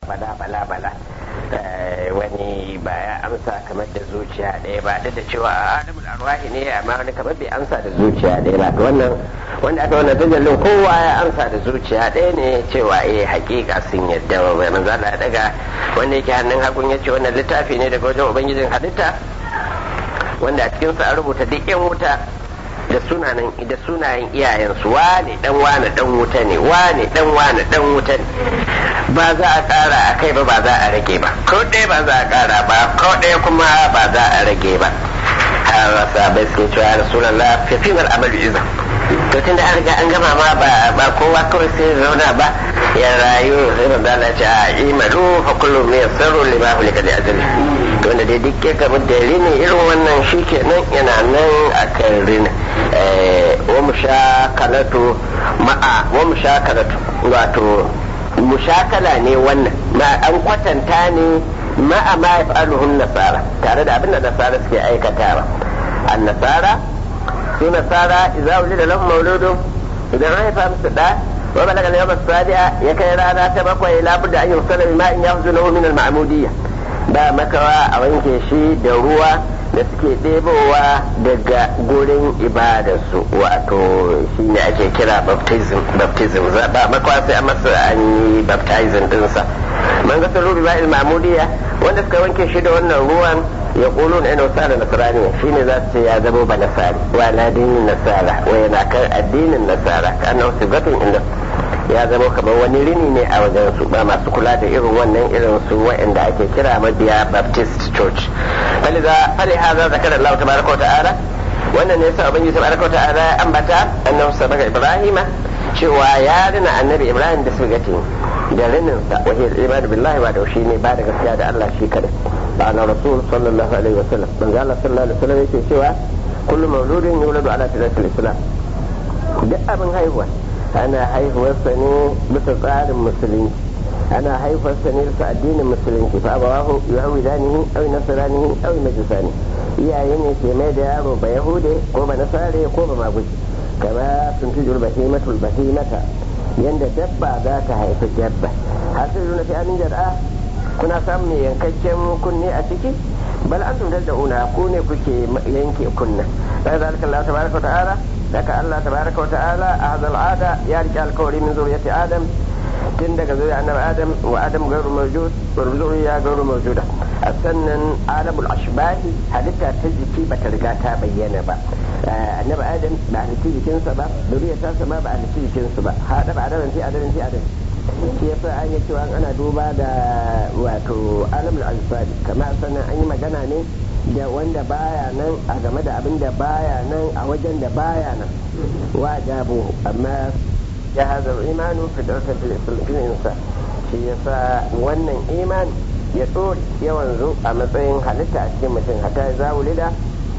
bala bala bala wani ba ya amsa kamar da zuciya ɗaya ba duk da cewa a adamul arwahi ne amma wani kamar bai amsa da zuciya ɗaya ba to wannan wanda aka wannan tajallin kowa ya amsa da zuciya ɗaya ne cewa eh hakika sun yadda mai manzo Allah ya daga wanda yake hannun hagun ya ce wannan littafi ne daga wajen ubangijin halitta wanda a cikin sa an rubuta duk yan wuta da sunayen da sunayen iyayensu wane dan wane dan wuta ne wane dan wane dan wuta ne ba za a kara a kai ba ba za a rage ba ko ɗaya ba za a kara ba ko ɗaya kuma ba za a rage ba har sabai suke cewa rasulullah fi fi mal amalu izan to tun da an riga an gama ma ba ba kowa kawai sai zauna ba ya rayu sai manzo Allah ce a imalu fa kullu min sirru lima hulika li ajali to wanda dai duk ya gamu da rini irin wannan shikenan yana nan akan rini wa mushakalatu ma'a wa mushakalatu wato mushakala ne wannan ma an kwatanta ne ma'a ma yaf'aluhun nasara tare da abin da nasara suke aikatawa an nasara su nasara idza wulida lahum mauludun idan an haifa musu da wa balaga al-yawm as-sabi'a ya kai rana ta bakwai la budda an yusala bima in yahzunuhu min al-ma'mudiyya ba makawa a wanke shi da ruwa da suke ɗebowa daga gurin ibadarsu wato shi ne ake kira baptism baptism ba makawa sai a masa an yi baptizing dinsa man ga sun rubi ba'il mamudiya wanda suka wanke shi da wannan ruwan ya ƙulu na yana wasa da nasarani shi ne za su ce ya zama ba nasari wa na dinin nasara wa yana kan addinin nasara ka annahu sigatun inda ya zama kamar wani rini ne a wajen su ba masu kula da irin wannan irin su waɗanda ake kira mabiya baptist church fali haza zakar Allah tabaraka wa ta'ala wannan ne yasa ubangiji tabaraka wa ta'ala ya ambata annabi sabaka ibrahima cewa ya rina annabi ibrahim da sugati da rinin sa wa hiya ibadu billahi wa da shi ne ba da gaskiya da Allah shi kadai ba na rasul sallallahu alaihi wa sallam manzo Allah sallallahu alaihi wa sallam yake cewa kullu mawludin yuladu ala fitratil islam duk abin haihuwa ana haihuwarsa ne bisa tsarin musulunci ana haihuwarsa ne bisa addinin musulunci fa abawahu yuhawidanihi aw nasranihi aw majusani iyaye ne ke mai da yaro ba yahude ko ba nasare ko ba maguji kama sun tujur bahimatul bahimata yanda dabba za ta haifi dabba hasiru na fi amin jar'a kuna samun mai yankakken kunne a ciki bal antum tad'una ku ne kuke yanke kunna da zalika Allah tabaraka wa ta'ala daga Allah tabaraka wa ta'ala a hadal ada ya rike alkawari min zuriyati adam tun daga zuriya annabi adam wa adam gairu mawjud wa zuriya gairu mawjuda sannan alamul ashbahi halitta ta jiki bata riga ta bayyana ba annabi adam ba halitta jikinsa ba zuriya ta sama ba halitta jikinsu ba hada ba adam fi adam fi adam shi yasa an yi cewa ana duba da wato alamul ashbahi kamar sannan an yi magana ne da wanda baya nan a game da abin da baya nan a wajen da baya nan wa jabu amma ya hazar imanu fi darsa fil insa shi yasa wannan iman ya tsori yawan zo a matsayin halitta a cikin mutum hatta ya zawo lida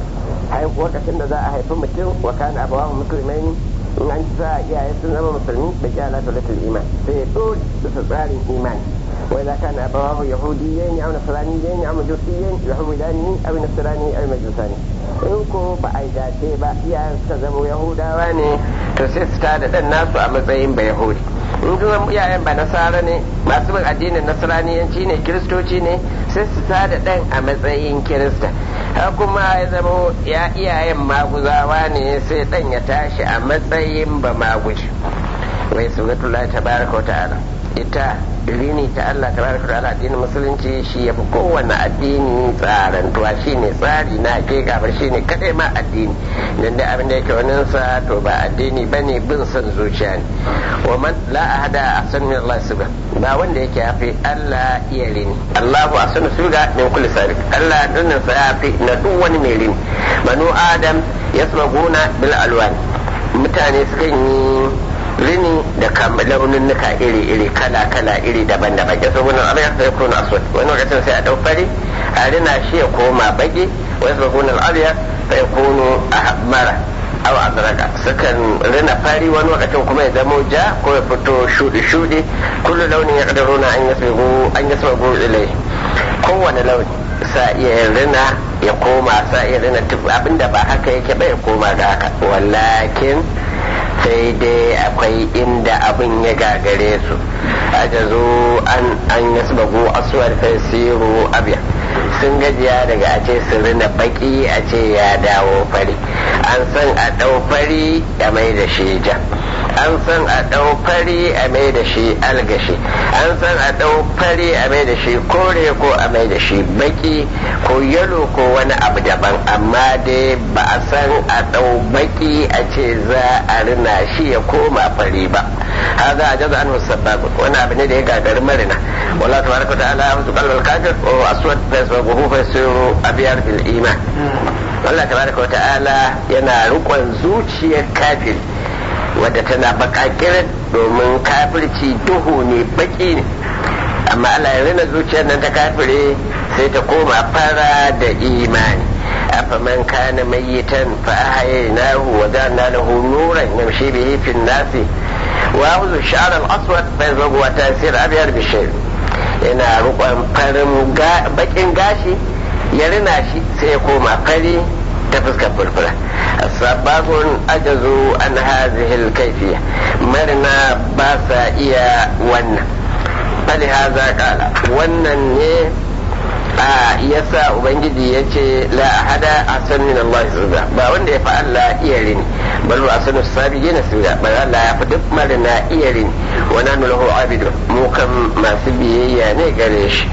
lokacin da za a haifi mutum wa kana abawahu musulmai in an ci sa iyaye sun zama musulmi da kyala talatul iman sai ya tsori bisa tsarin imani وإذا كان أبواه يهوديين أو نصرانيين أو مجوسيين يهودانه أو نصراني أو مجوساني in ko ba a dace ba iyayen suka zama yahudawa ne to sai su tada dan nasu a matsayin ba yahudi in kuma iyayen ba nasara ne masu bin addinin nasraniyanci ne kiristoci ne sai su tada dan a matsayin kirista har kuma ya zama ya iyayen maguzawa ne sai dan ya tashi a matsayin ba maguji wai sunatullahi tabaraka wa ta'ala ita rini ta Allah tabaraka ta'ala addinin musulunci shi ya fi kowane addini tsarantuwa shi ne tsari na hakika ba shi ne kadai ma addini dan da abin da yake wannan sa to ba addini bane bin son zuciya ne wa man la ahada ahsan min Allah subha ba wanda yake yafi Allah iya rini Allahu ahsanu suga min kulli sabiq Allah dinnan sa yafi na duk wani mai rini banu adam yasmaguna bil alwan mutane sukan yi rini da launin nuka iri-iri kala-kala iri daban-daban ya so wani abin ya kuna aswad wani lokacin sai a dau fari a rina shi ya koma baki wani su kuna al'ariya sai kunu a mara aw azraka sukan rina fari wani lokacin kuma ya zamo ja ko ya fito shudi-shudi kullu launin ya kadaruna an yasbigu an yasbigu ilai kowane launi sa iya rina ya koma sa iya rina abinda ba haka yake ba ya koma ga haka wallakin sai dai akwai inda abin ya gagare su ajazu an an yasbagu aswad fasiru abiya sun gajiya daga a ce su rina baki a ce ya dawo fari an san a ɗau fari a mai da shi ja an san a ɗau fari a mai da shi algashi an san a ɗau fari a mai da shi kore ko a mai da shi baki ko yalo ko wani abu daban amma dai ba a san a ɗau baki a ce za a rina shi ya koma fari ba هذا عجز عنه السباب وانا ابن دي قادر مرنا والله تبارك وتعالى يمسك قلب الكافر وهو اسود فيسبقه فيصير ابيض بالايمان Allah tabaraka wa ta'ala yana rikon zuciyar kafir wadda tana bakakirin domin kafirci duhu ne baki ne amma Allah ya rina zuciyar nan ta kafire sai ta koma fara da imani afaman kana mayyitan fa ahyaynahu wa ja'alna lahu nuran yamshi bihi fi an-nasi wa ya'khudhu ash-sha'ra al-aswad fa yazghu wa tasir abyad bi shay yana rukon farin bakin gashi ya rina shi sai ya koma fari ta fuskar furfura sababun ajazu an hazihi al-kayfiyya marina ba sa iya wannan fali haza kala wannan ne a yasa ubangiji ya ce la ahada asan min Allah zuba ba wanda ya fi Allah iya rini bal wa asanu sabiqin suda bal Allah ya fi duk marina iya rini wa nanu lahu abidu mu kan masu biyayya ne gare shi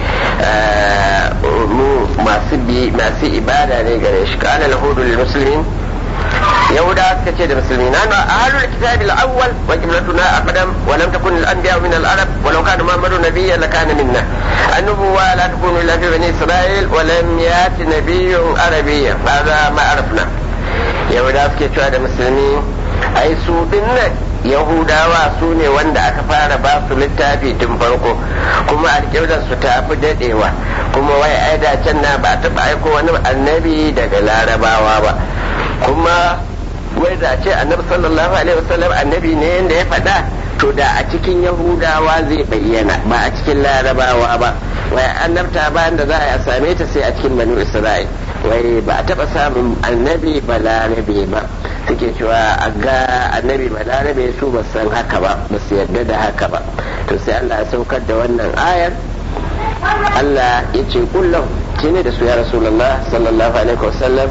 mu masu bi masu ibada ne gare shi kana lahu lil muslimin يهودا كتير المسلمين أنا أهل الكتاب الأول وجملتنا أقدم ولم تكن الأنبياء من العرب ولو كان محمد نبيا لكان منا النبوة لا تكون إلا في بني إسرائيل ولم يأت نبي عربي هذا ما عرفنا يهودا كتير المسلمين أي سودنا yahudawa su ne wanda aka fara ba su littafi tun farko kuma alƙiblar su ta fi daɗewa kuma wai ai da can na ba taɓa aiko wani annabi daga larabawa ba kuma wai da ce annabi sallallahu alaihi wasallam annabi ne yadda ya faɗa to da a cikin yahudawa zai bayyana ba a cikin larabawa ba wai annabta bayan da za a same ta sai a cikin banu isra'il wai ba a taɓa samun annabi balarabe ba suke cewa a ga annabi balarabe su ba san haka ba ba su yarda da haka ba to sai Allah ya saukar da wannan ayar Allah ya ce kullum shi ne da su ya rasulullah sallallahu alaihi wasallam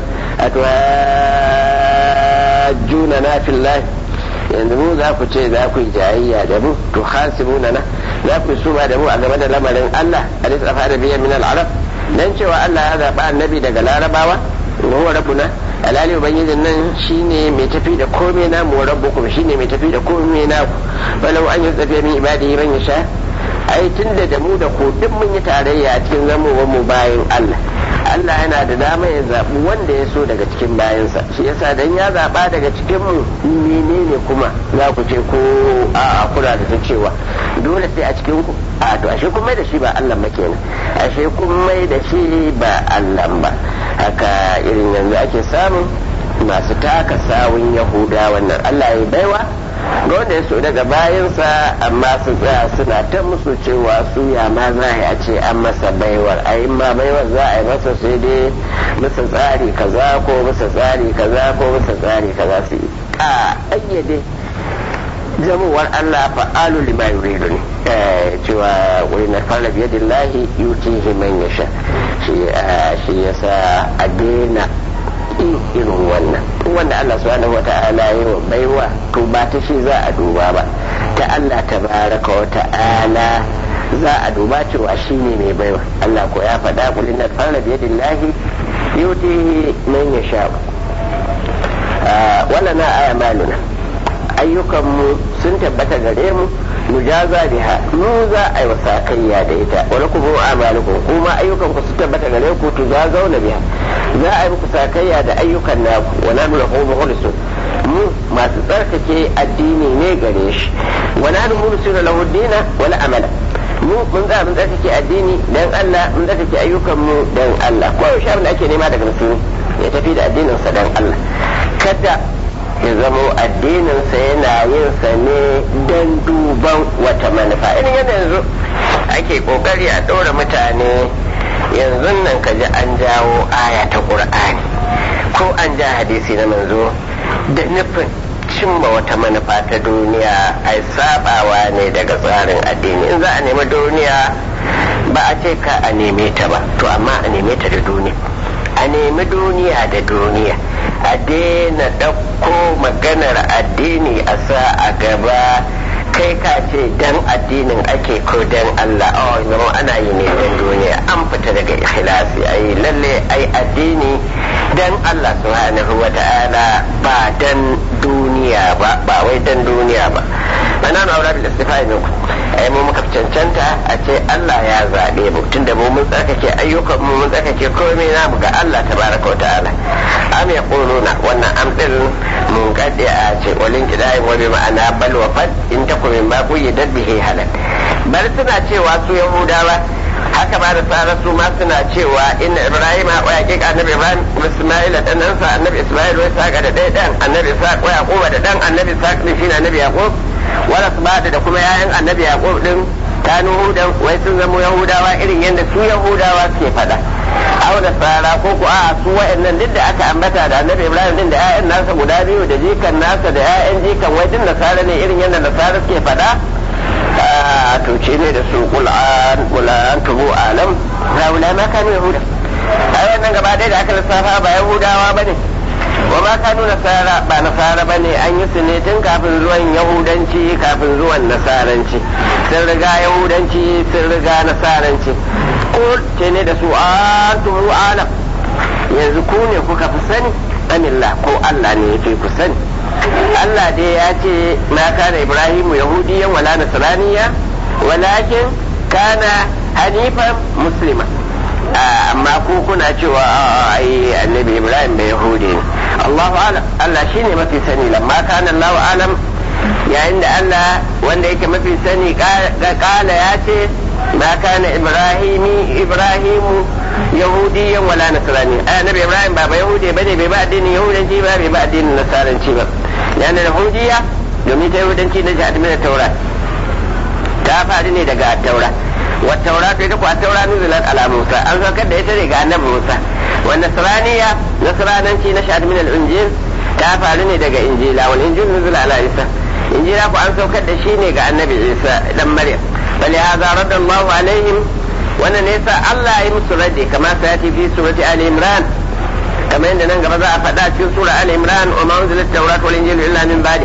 atwa na fillah yanzu mu za ku ce za ku yi jayayya da mu to hasibuna na za ku yi suma da mu a game da lamarin Allah a lissa fara biyan min al-arab dan cewa Allah ya zaɓa annabi daga larabawa wa rabbuna alali ubangijin nan shine mai tafi da komai na mu rabbukum shine mai tafi da komai na ku balau an yi tsafiya min ibadihi man yasha ai tunda da mu da ku duk mun yi tarayya a cikin zamowar mu bayan Allah Allah yana da dama ya zaɓi wanda ya so daga cikin bayansa shi yasa dan ya zaɓa daga cikin mu menene kuma za ku ce ko a kula da ta cewa dole sai a cikin ku a to ashe kun mai da shi ba Allah ba kenan ashe kun mai da shi ba Allah ba haka irin yanzu ake samun masu taka sawun yahuda wannan Allah ya baiwa ga wanda ya so daga bayansa amma su tsaya suna ta musu cewa su ya ma za a ce an masa baiwar a yi ma baiwar za a yi masa sai dai masa tsari kaza ko masa tsari kaza ko masa tsari kaza su yi a ayyade jamowar Allah fa'alu lima yuridu ne cewa wani na fara biyadillahi yutihi man yasha shi yasa a daina irin wannan wanda Allah subhanahu wa ta'ala yi wa baiwa to ba ta shi za a duba ba ta Allah tabaraka wa ta'ala za a duba cewa shi ne mai baiwa Allah ko ya faɗa kul inna fara biyadillahi yuti man yasha wala na aya maluna ayyukanmu sun tabbata gare mu mujaza biha mu za a yi wasakayya da ita wani kuma amalukum kuma ayyukan ku su tabbata gare ku to za zauna biha za a yi muku sakayya da ayyukan naku wa nanu lahu mukhlisun mu masu tsarkake addini ne gare shi wa nanu mursulu lahu dina wal amala mu mun za mun tsarkake addini dan Allah mun tsarkake ayyukan mu dan Allah ko yaushe abin da ake nema daga musulmi ya tafi da addinin sa dan Allah kada ya zamo addininsa yana yin sa ne don duban wata manufa irin yana yanzu ake kokari a ɗora mutane yanzu nan ka ji an jawo aya ta ƙur'ani ko an ja hadisi na manzo da nufin cimma wata manufa ta duniya ai sabawa ne daga tsarin addini in za a nemi duniya ba a ce ka a neme ta ba to amma a neme ta da duniya a nemi duniya da duniya a daina ɗauko maganar addini a sa a gaba kai ka ce dan addinin ake ko dan Allah oh zama ana yi ne dan duniya an fita daga ikhlasi ai lalle ai addini dan Allah subhanahu wa ta'ala ba dan duniya ba ba wai dan duniya ba mana na aure da istifai ne ku ai mu muka cancanta a ce Allah ya zabe mu tunda mu mun tsarkake ayyukan mu mun tsarkake komai namu ga Allah tabaraka wa ta'ala am yaquluna wannan am din mun kade a ce walin kidai wa bi ma'ana bal wa fad in takum min ma quyyidat bihi halal bar suna cewa su yahudawa haka ba da tsara su ma suna cewa inna ibrahim wa yaqiq annabi ibrahim isma'il da dan sa annabi isma'il wai saka da dai dan annabi isa wa yaqub da dan annabi isa din shine annabi yaqub wala subada da kuma yayan annabi yaqub din kanu hudan wai sun zama yahudawa irin yadda su yahudawa suke fada au da tsara ko ku a su wa'annan duk da aka ambata da annabi ibrahim din da 'ya'yan nasa guda biyu da jikan nasa da 'ya'yan jikan wai din nasara ne irin yadda nasara suke fada a tuce ne da su kul'an kul'an tubu alam haula ma kanu yahuda ai wannan gaba ɗaya da aka lissafa ba yahudawa bane wa ma kanu nasara ba nasara bane an yi su ne tun kafin zuwan yahudanci kafin zuwan nasaranci sun riga yahudanci sun riga nasaranci ko ce ne da su an tubu alam yanzu ku ne kuka fi sani amillah ko Allah ne ya fi ku sani Allah dai ya ce ma kana Ibrahimu yahudiyan wala nasraniya walakin kana hanifan muslima amma ku kuna cewa ai annabi Ibrahim bai yahudi ne Allahu alam Allah shine mafi sani lamma kana Allahu alam yayin da Allah wanda yake mafi sani ga kala ya ce ma kana Ibrahimi Ibrahimu yahudiyan wala nasrani ai annabi Ibrahim ba ba yahudi bane bai ba addinin yahudanci ba bai ba addinin nasaranci ba yana da hudiya domin ta yahudanci na jihar da taura ta faru ne daga taura wata taura ta ita kuwa taura nuzulat ala musa an saukar da ita ne ga annabi musa wa nasraniya nasrananci na shahad min al-injil ta faru ne daga injila wal injil nuzul ala isa injila ku an saukar da shi ne ga annabi isa dan maryam bali hadha radallahu alaihim wannan ne yasa Allah ya musu rade kamar sa ya fi surati ali imran kamar yadda nan gaba za a faɗa cikin sura al imran wa ma unzilat tawrat wal injil illa min ba'di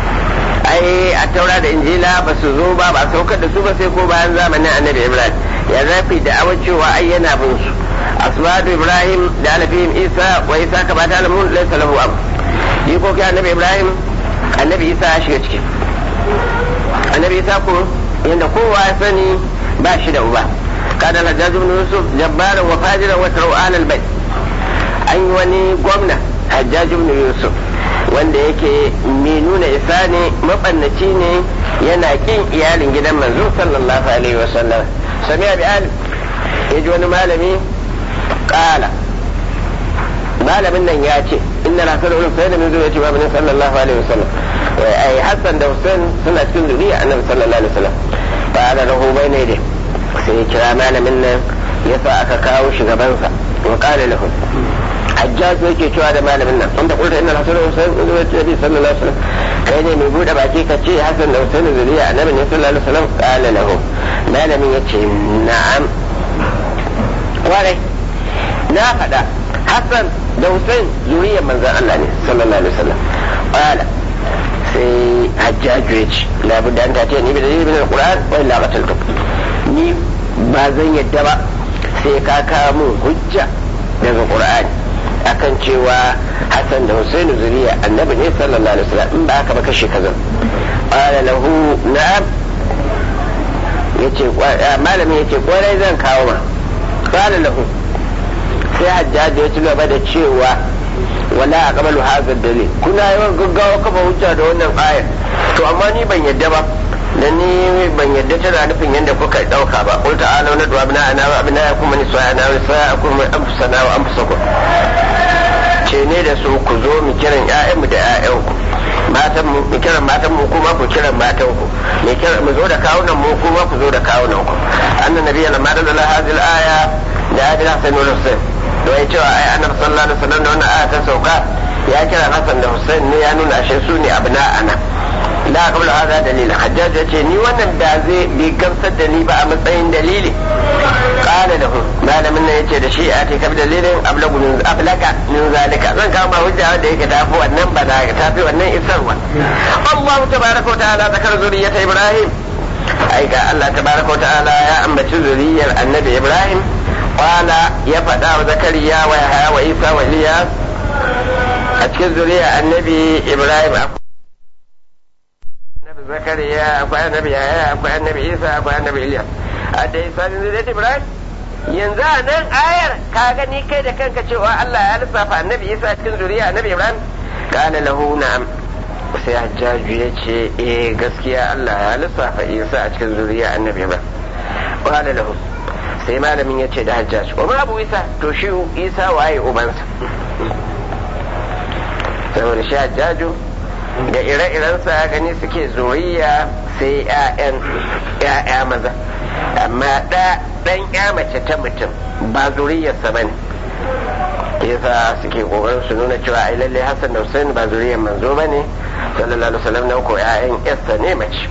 ai a taura da injila ba su zo ba ba saukar da su ba sai ko bayan zamanin annabi ibrahim ya zafi da awa cewa ai yana bin su aswadu ibrahim da alafihim isa wa isa ka ba ta alamun laysa lahu am yi ko kai annabi ibrahim annabi isa ya shiga ciki annabi isa ko yanda kowa ya sani ba shi da uba kada hajjaj ibn yusuf jabbaran wa fajiran wa tarwan al bayt an yi wani gwamna hajjaj ibn yusuf wanda yake mai nuna isa ne mabannaci ne yana kin iyalin gidan manzo sallallahu alaihi wa sallam sami'a bi al ya ji wani malami kala malamin nan ya ce inna rasul ulul sayyid min zuriyati wa min sallallahu alaihi wa sallam ai hasan da husain suna cikin zuriya annabi sallallahu alaihi wa sallam ba da rahu bai ne dai sai ya kira malamin nan ya sa aka kawo shi gabansa wa qala lahu hajjaj yake cewa da malamin nan an da kulta inna hasan wa husain ibn nabi sallallahu alaihi wasallam kai ne mai bude baki ka ce hasan da husain zuriya annabi ne sallallahu alaihi wasallam qala lahu malamin yace na'am kwarai na faɗa hasan da husain zuriyar manzon Allah ne sallallahu alaihi wasallam qala sai hajjaju ya ce labudda an ta ni bi da dalilin alquran wa illa qataltuk ni ba zan yadda ba sai ka kawo mun hujja daga qur'ani akan cewa Hassan da Hussein zuriya annabi ne sallallahu alaihi wasallam in ba haka ba kashe kaza qala lahu na'am yace malamin yace kwarai zan kawo ma qala lahu sai hajjaji ya ci gaba da cewa wala aqbalu hadha dalil kuna yawan gaggawa kafa hujja da wannan ayar to amma ni ban yadda ba da ni ban yadda tana nufin yadda kuka dauka ba qul ta'ala na du'a bina ana wa abina yakum man su'a ana wa sa'akum man anfusana wa anfusakum ce ne da su ku zo mu kiran ƴaƴanmu da ƴaƴanku matan mu mu kiran matan mu kuma ku kiran matan ku mu kiran mu zo da kawunan mu kuma ku zo da kawunan ku annan nabiyya lamma da hadhihi al-aya da hadhihi hasan wal husain da ya cewa ai annabi sallallahu alaihi wasallam da wannan aya ta sauka ya kira Hassan da Hussein ne ya nuna ashe su ne abna ana la qabla hada dalil hajjaj yace ni wannan da zai bi gamsar da ni ba a matsayin dalili qala lahu malamin nan yace da shi a ta kabi dalilin ablagu min ablaka min zalika zan kawo ma hujja wanda yake tafi wannan balaga tafi wannan isarwa Allah tabaraka wa ta'ala zakar zuriyata Ibrahim ai ga Allah tabaraka wa ta'ala ya ambaci zuriyar annabi Ibrahim qala ya faɗa wa zakariya wa yahya wa isa wa ilyas a cikin zuriyar annabi Ibrahim annabi zakariya akwai annabi yahya akwai annabi isa akwai annabi ilyas a da isa ne zuriyar Ibrahim yanzu a nan ayar ka gani kai da kanka cewa Allah ya lissafa annabi isa cikin zuriya annabi Ibrahim kana lahu na'am sai hajjaju ya ce eh gaskiya Allah ya lissafa isa a cikin zuriya annabi ba qala lahu sai malamin ya ce da hajjaj wa ma abu isa to shi isa waye ubansa saboda shi hajjaju da ire-irensa gani suke zuriya sai 'ya'yan 'ya'ya maza amma ɗan 'ya mace ta mutum ba zuriyarsa ba ne yasa suke kokarin su nuna cewa ai lalle Hassan da Hussein ba zuriyar manzo ba ne sallallahu alaihi wasallam nan ko ƴaƴan Esther ne mace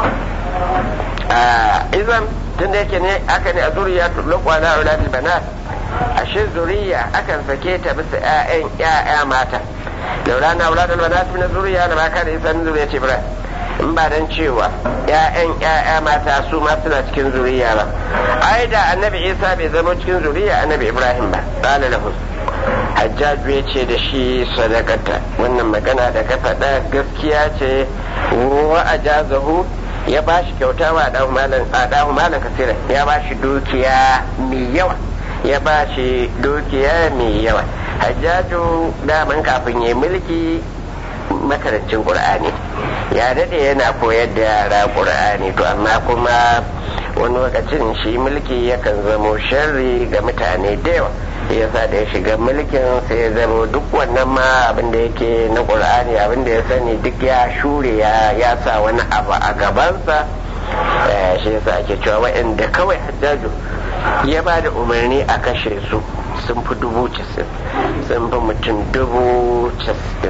a izan tun da yake ne aka ne a zuriya tulqwa na auladul banat ashe zuriya akan sake ta bisa ƴaƴan ƴaƴa mata laula na auladul banat min zuriya na ma kana isan zuriya ce Ibrahim in ba dan cewa ƴaƴan ƴaƴa mata su ma suna cikin zuriya ba ai da annabi Isa bai zama cikin zuriya annabi Ibrahim ba qala lahu hajjaju ya ce da shi sadakata wannan magana da ka faɗa gaskiya ce wa a jazahu ya ba shi kyauta wa ɗahu malam kasira ya ba shi dukiya mai yawa ya ba shi dukiya mai yawa hajjaju daman kafin ya mulki makarancin ƙur'ani ya daɗe yana koyar da yara ƙur'ani to amma kuma wani lokacin shi mulki yakan zamo sharri ga mutane da yawa yasa da ya shiga mulkin sai ya zama duk wannan ma abin da yake na ƙur'ani abin da ya sani duk ya shure ya sa wani abu a gabansa shi yasa ake cewa waɗanda kawai hajjaju ya ba da umarni a kashe su sun fi dubu casin sun fi mutum dubu casin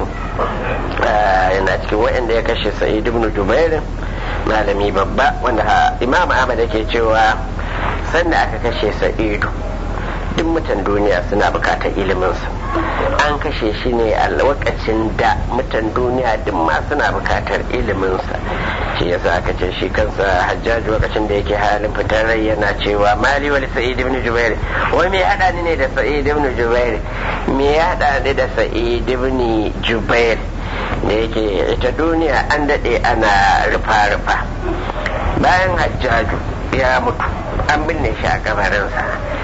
yana cikin waɗanda ya kashe sa'id ibn jubairin malami babba wanda imam ahmad yake cewa sanda aka kashe sa'idu duk mutan duniya suna bukatar iliminsa an kashe shi ne a lokacin da mutan duniya duk ma suna bukatar iliminsa shi yasa aka ce shi kansa hajjaji lokacin da yake halin fitar rai yana cewa mali wali sa'id ibn jubair wai me hada ni ne da sa'id ibn jubair me ya hada ni da sa'id ibn jubair da yake ita duniya an dade ana rufa-rufa bayan hajjaju ya mutu an binne shi a kabarinsa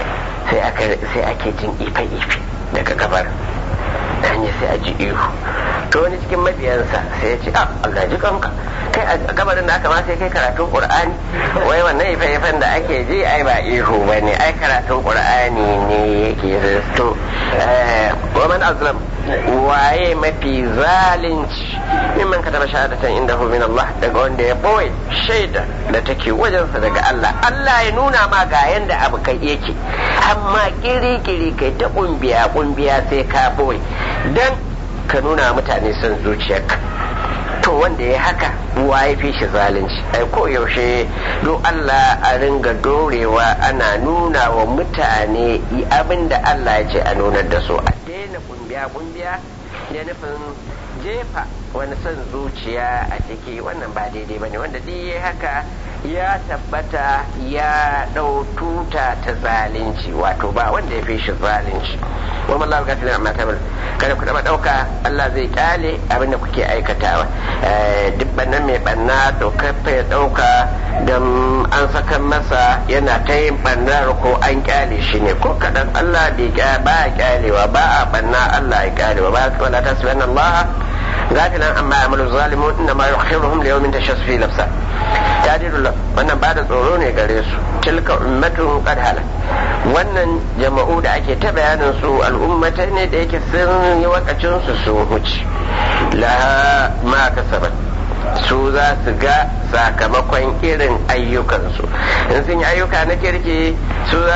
sai ake jin ife-ife daga gabar hanya sai a ji ihu to wani cikin mabiyansa sai ya ce a Allah ji kanka kai a gabarin da aka ma sai kai karatun qur'ani wai wannan ife-ifen da ake ji ai ba ihu ba ne ai karatun qur'ani ne yake to wa man azlam waye mafi zalunci mimman ka taba shahadatan inda hu min Allah daga wanda ya boye shaida da take wajensa daga Allah Allah ya nuna ma ga yanda abu kai yake amma kiri-kiri kai ta kumbiya kumbiya sai ka boye dan ka nuna mutane son zuciyarka to wanda ya haka wa ya fi shi zalunci ai ko yaushe do Allah a ringa dorewa ana nuna wa mutane abin da Allah ya ce a nunar da su a daina kumbiya kumbiya da nufin jefa wani son zuciya a ciki wannan ba daidai bane wanda duk ya haka ya tabbata ya ɗau tuta ta zalunci wato ba wanda ya fi shi zalunci wa mallahu gafilin amma ta kada ku taba ɗauka Allah zai kyale abin da kuke aikatawa duk bannan mai banna to kafa ya ɗauka don an saka masa yana ta yin bannar ko an kyale shi ne ko kaɗan Allah bai ba ya kyalewa ba a banna Allah ya kyalewa ba wala tasbihan Allah gafilan amma amalu zalimun inna ma yukhiruhum li yawmin tashas fi nafsa ya didullah wannan ba da tsoro ne gare su tilka ummatun qad halak wannan jama'u da ake ta bayanin su al'ummatai ne da yake sun yi wakacin su sun huce la ma kasabat su za su ga sakamakon irin ayyukansu in sun yi ayyuka na kirki su za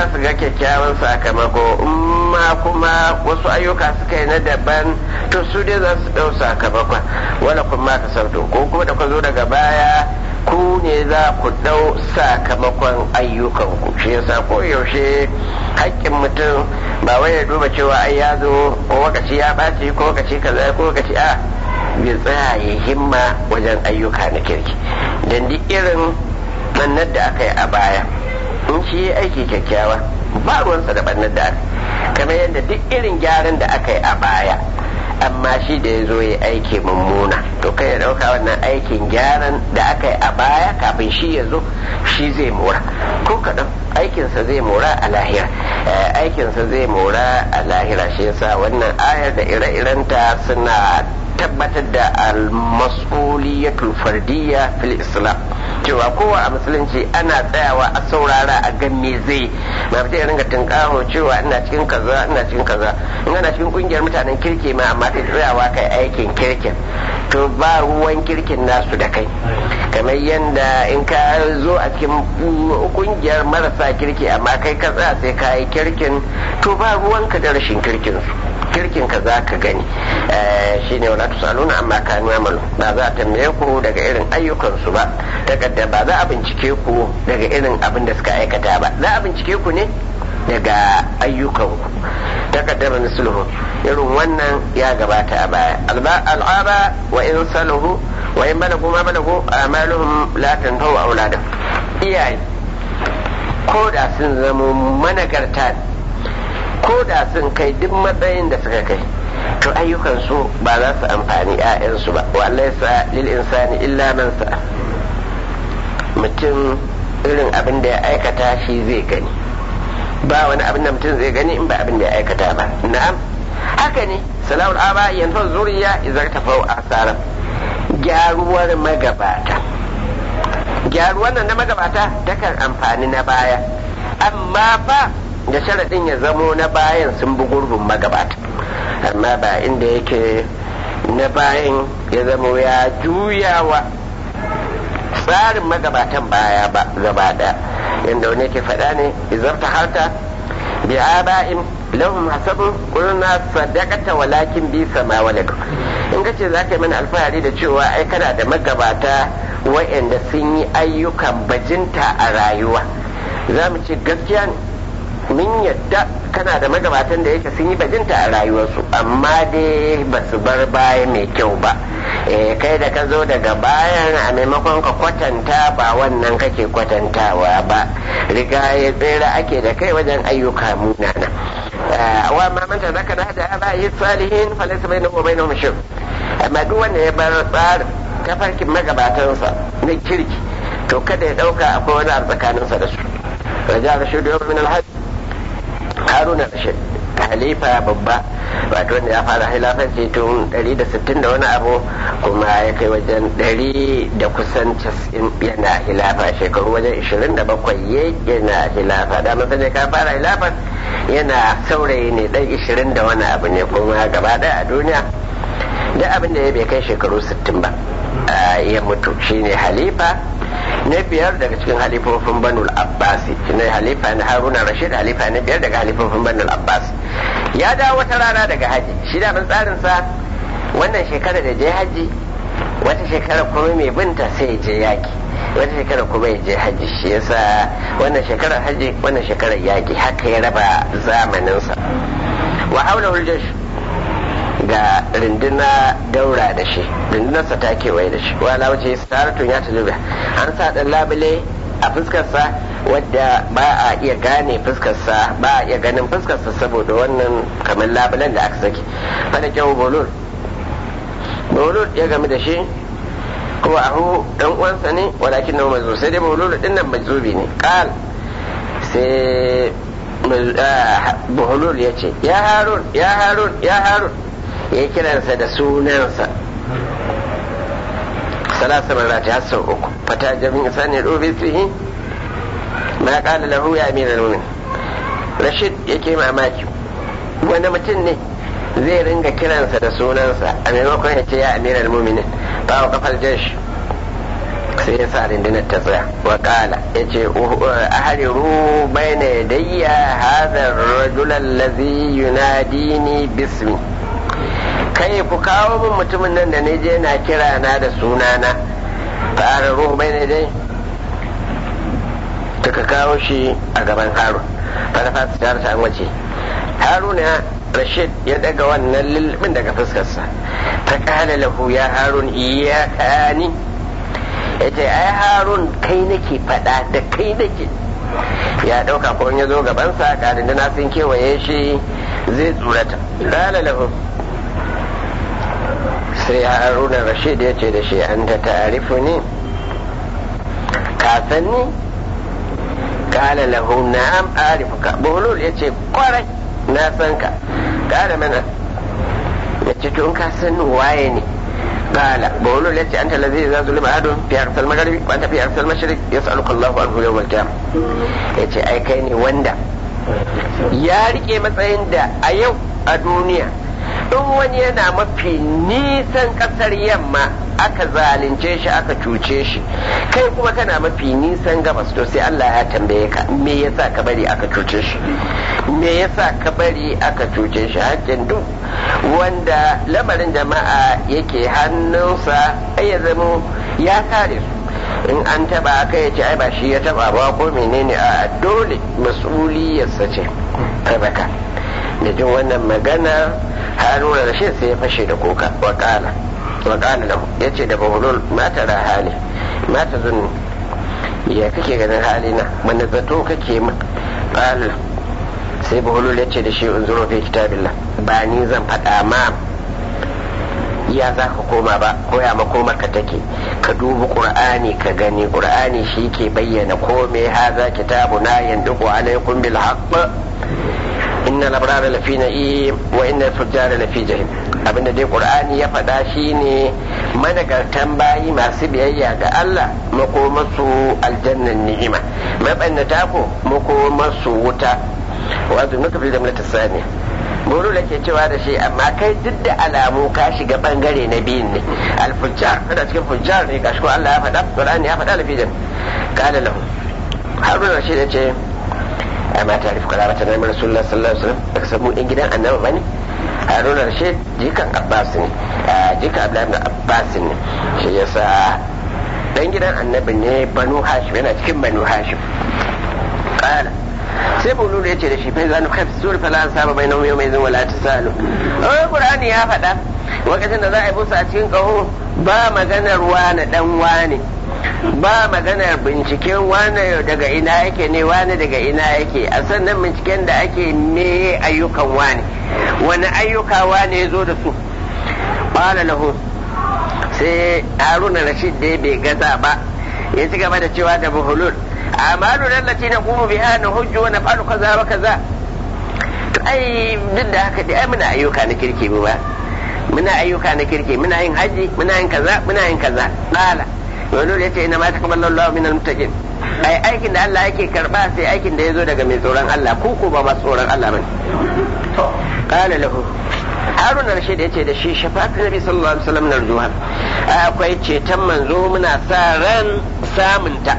za su ga kyakkyawan sakamako in ma kuma wasu ayyuka suka yi na daban to su dai za su ɗau sakamakon wala kuma ka sauto ko kuma da ka zo daga baya ku ne za ku ɗau sakamakon ayyukanku shi yasa ko yaushe haƙƙin mutum ba wai ya duba cewa ai ya zo ko wakaci ya ɓaci ko wakaci kaza ko wakaci a bai tsaya ya himma wajen ayyuka na kirki don duk irin mannar da aka yi a baya in shi ya aiki kyakkyawa ba ruwansa da bannar da aka kamar yadda duk irin gyaran da aka yi a baya amma shi da ya zo ya aiki mummuna to kai ya dauka wannan aikin gyaran da aka yi a baya kafin shi ya zo shi zai mora ko kaɗan aikinsa zai mora a lahira aikinsa zai mora a lahira shi yasa wannan ayar da ire-irenta suna tabbatar da al-mas'uliyatul fardiyya fil islam cewa kowa a musulunci ana tsayawa a saurara a gan me zai ba mutum ya ringa tunkaho cewa ina cikin kaza ina cikin kaza in ana cikin kungiyar mutanen kirki ma amma kai tsayawa kai aikin kirkin to ba ruwan kirkin nasu da kai kamar yadda in ka zo a cikin kungiyar marasa kirki amma kai ka tsaya sai ka yi kirkin to ba ruwanka da rashin kirkin su kirkin ka za ka gani shine wala tusaluna amma kanu amalu ba za a tambaye ku daga irin ayyukansu ba daga ba za a bincike ku daga irin abin da suka aikata ba za a bincike ku ne daga ayyukanku takaddama misluhu irin wannan ya gabata a baya al'aba wa in saluhu wa in balagu ma balagu amaluhum la tanfa'u auladan iyaye ko da sun zama managarta ko da sun kai duk matsayin da suka kai to ayyukansu ba za su amfani 'ya'yansu ba wa laysa lil insani illa man sa mutum irin abin da ya aikata shi zai gani ba wani abin da mutum zai gani in ba abin da ya aikata ba na'am haka ne salawul aba yanzu zuriya idan ta fau asara gyaruwar magabata gyaruwar nan na magabata takan amfani na baya amma fa da sharaɗin ya zamo na bayan sun bi gurbin magabata amma ba inda yake na bayan ya zamo ya juyawa tsarin magabatan baya ba gaba ɗaya yadda wani ke faɗa ne izarta harta bi aba'in lahum hasabun qulna sadaqata walakin bi sama walad in kace za ka yi mana alfahari da cewa ai kana da magabata wa'anda sun yi ayyukan bajinta a rayuwa za mu ce gaskiya ne mun yadda kana da magabatan da yake sun yi bajinta a rayuwarsu amma dai ba su bar baya mai kyau ba kai da ka zo daga bayan a maimakon ka kwatanta ba wannan kake kwatantawa ba riga ya tsere ake da kai wajen ayyuka munana wa ma man zaka da hada ba yi salihin falaysa bainahu wa bainahum shirk amma duk wanda ya bar tsarin tafarkin magabatansa na kirki to kada ya dauka akwai wani a tsakaninsa da su raja rashidu yau min alhaji haruna rashid halifa babba wato wanda ya fara hilafanci tun 160 da wani abu kuma ya kai wajen 100 da kusan 90 yana hilafa shekaru wajen 27 yana hilafa da masa ne ka fara hilafan yana saurayi ne dan 20 da wani abu ne kuma gaba daya a duniya da abin da ya bai kai shekaru 60 ba ya mutu shine halifa na biyar daga cikin halifofin banul abbasi na halifa na haruna rashid halifa na biyar daga halifofin banul abbas ya dawo wata rana daga haji shi da tsarinsa wannan shekara da je haji wata shekara kuma mai binta sai je yaki wata shekara kuma ya je haji shi yasa wannan shekarar haji wannan shekarar yaki haka ya raba zamaninsa wa haula huljash ga rinduna daura da shi rindunarsa ta kewaye da shi wala wuce saratun ya tajuba an sa dan labule a fuskarsa wadda ba a iya gane fuskarsa ba a iya ganin fuskarsa saboda wannan kamar labulen da aka saki fada kyau bolul bolul ya game da shi kuma ahu dan uwansa ne walakin na mazu sai dai bolul din nan mazubi ne kal sai buhulul ya ce ya harun ya harun ya harun ya kiransa da sunansa salasa marati har sau uku fata jami'in sani rubi tsihi ma kala lahu ya amira nunin rashid yake mamaki wani mutum ne zai ringa kiransa da sunansa a maimakon ya ce ya amira muminin ba wa kafar jash sai ya sa rundunar ta tsaya wa kala ya ce ahariru bai na yadayya hadar rajulan lazi yunadini bismi kai ku kawo min mutumin nan da je na kira na da sunana ta ahariru bai na yadayya ka kawo shi a gaban harun fara su tare ta wace haruna rashid ya daga wannan lulluɓin daga fuskarsa ta kala lahu ya harun iyaka ni ya ce ai harun kai nake faɗa da kai nake ya ɗauka ko ya zo gabansa ga na sun kewaye shi zai tsurata kala lahu sai haruna rashid ya ce da shi an ta ta'arifu ne ka san ni kala lahu na'am arifuka bulul ya ce kwarai na san ka kala mana ya ce to in ka san waye ne kala bulul ya ce anta lazi za zulma adun fi arsal magharibi wa anta fi arsal mashriq yas'aluka Allahu anhu yawm al-qiyamah ya ce ai kai ne wanda ya rike matsayin da a yau a duniya in wani yana mafi nisan kasar yamma aka zalunce shi aka cuce shi kai kuma kana mafi nisan gabas to sai Allah ya tambaye ka me yasa ka bari aka cuce shi me yasa ka bari aka cuce shi hakkin duk wanda lamarin jama'a yake hannunsa ya zamo ya kare su in an taba aka ya ce ai ba shi ya taba ba ko menene a dole mas'uliyarsa ce tabaka da jin wannan magana haruna da shi sai ya fashe da kuka wakala wakala lahu ya ce da bahulul mata da hali mata zunni ya kake ganin halina mana zato kake min qala sai bahulul ya ce da shi unzuru fi kitabillah ba ni zan faɗa ma ya za ka koma ba koya makomar ka take ka dubi qur'ani ka gani qur'ani shi ke bayyana kome haza kitabuna yanduqu alaikum bil haqq inna labrara lafi na'im wa inna fujjara lafi jahim abinda dai qur'ani ya faɗa shine managartan bayi masu biyayya ga Allah makomasu aljannan ni'ima mabannata ko makomasu wuta wa nuka fil jamlati saniya buru da ke cewa da shi amma kai duk da alamu ka shiga bangare na biyun ne alfujjar kada cikin fujjar ne gashi ko Allah ya faɗa qur'ani ya faɗa lafi jam qala lahu haruna shi da ce amma ta rufe kalamata na mai rasulullah sallallahu alaihi wasallam baka samu ɗin gidan annabi bane haruna rashid jikan abbas ne jikan abdullahi ibn abbas ne shi yasa dan gidan annabi ne banu hashim yana cikin banu hashim qala sai bululu ya ce da shi fa zanu khaf sur fala an saba bainahu yawma idhin wala tasalu oh qur'ani ya faɗa lokacin da za a yi busa a cikin kaho ba maganar wani dan wani ba maganar binciken wane daga ina yake ne wane daga ina yake a sannan binciken da ake me ayyukan wane wani ayyuka wane ya zo da su ƙwala lahu sai haruna rashid da bai gaza ba ya ci gaba da cewa da buhulul amalu lallati na kuma biha na hujju wa naf'alu kaza wa kaza to ai duk da haka dai ai muna ayyuka na kirki ba muna ayyuka na kirki muna yin haji muna yin kaza muna yin kaza qala wani ya ce ina ma takabbala Allah min al-muttaqin ai aikin da Allah yake karba sai aikin da yazo daga mai tsoron Allah ko ko ba masu tsoron Allah bane to qala lahu Harun Rashid ya ce da shi shafa'atu Nabi sallallahu alaihi wasallam narjuha akwai ceton manzo muna sa ran samunta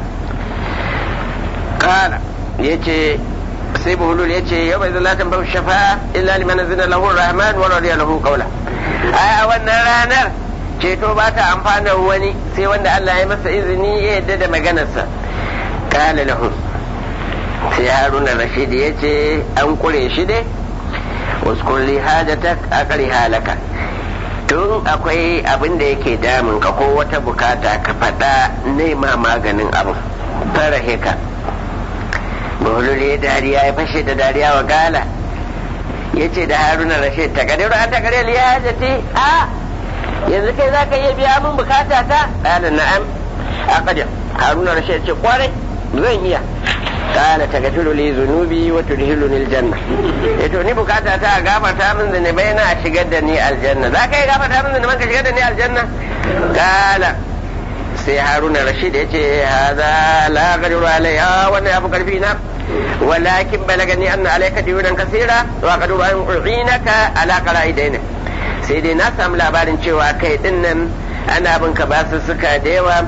qala yace sai buhulul ya ce yau bai zala tambar shafa'a illa liman zina lahu rahman wa radiya lahu qawla a wannan ranar ceto ba ta amfana wani sai wanda Allah ya masa izini ya yadda da maganarsa kala lahu sai haruna rashid ya ce an kure shi dai uskun li hajatak akari halaka tun akwai abin da yake damun ka ko wata bukata ka faɗa nema maganin abin fara heka Maulul ya dariya ya fashe da dariya wa gala ya ce da haruna rashid ta kadiru an ta kare liya hajati a yanzu kai za ka iya biya min bukata ta ƙala na'am a ƙadir haruna rashid ce kwarai zan iya ƙala ta gafiru li zunubi wa tudhilu ni aljanna eh to ni bukata ta a gafarta min zunubai na shigar da ni aljanna za ka iya gafarta min zunuban ka shigar da ni aljanna ƙala sai haruna rashid ya ce haza la gadiru alaiha wannan ya fi karfi na walakin balagani anna alayka diyunan kasira wa qadu an u'inaka ala qara'idaina sai dai na samu labarin cewa kai din nan ana bin ka basu suka da yawa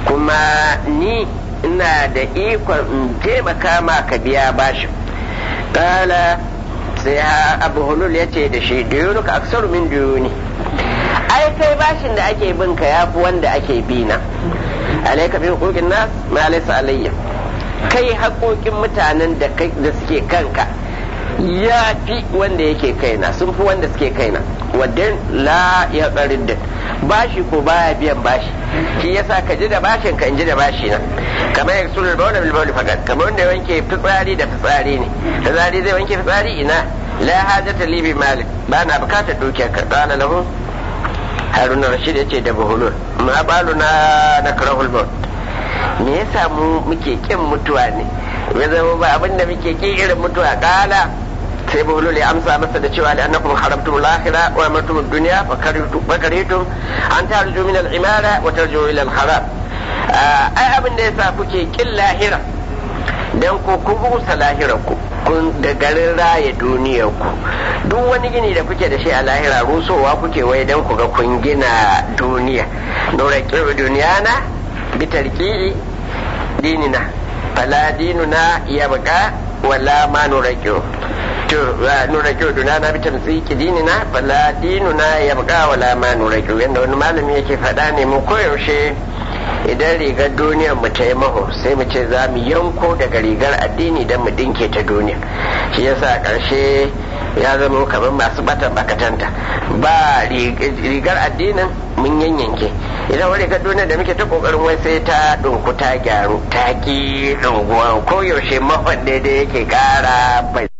kuma ni ina da ikon in taimaka ma ka biya bashin kala sai abu hulul ya ce da shi duyunuka aksaru min duyuni ai kai bashin da ake bin ka ya fi wanda ake bi na alaika bin hukukin nas ma laysa alayya kai haƙoƙin mutanen da suke kanka ya fi wanda yake kaina sun fi wanda suke kaina wadda la ya da bashi ko baya biyan bashi shi yasa ka ji da bashin ka in ji da bashi na kamar ya sulul bawla bil bawli fakat kamar wanda ya wanke fitsari da fitsari ne fitsari zai wanke fitsari ina la hajata li bi malik ba na bukatar dukiyar ka qala lahu haruna rashid yace da buhulul ma baluna nakrahul maut me yasa mu muke kin mutuwa ne ya zama ba abinda muke kin irin mutuwa kala sai buhulul ya amsa masa da cewa annakum haramtum al-akhirah wa amartum ad-dunya fa karitum an tarju min al-imara wa tarju ila al-haram ai abin da yasa kuke kin lahira dan ku kun rusa lahirar ku kun da garin raya duniyar ku duk wani gini da kuke da shi a lahira rusowa kuke wai dan ku ga kun gina duniya nura kiru duniyana bitarki dinina fala dinuna yabqa wala ma nurakiyo to nurakiyo duna na bi tamsiki dinina fala dinuna yabqa wala ma nurakiyo yanda wani malami yake faɗa ne mu koyaushe idan rigar duniyar mu ta yi maho sai mu ce za mu yanko daga rigar addini don mu dinke ta duniya shi yasa ƙarshe ya zama kamar masu batan bakatanta ba rigar addinin mun yanyanke idan wani rigar duniya da muke ta kokarin wai sai ta dunku ta gyaru ta ki dunguwa ko yaushe mahon daidai yake kara bai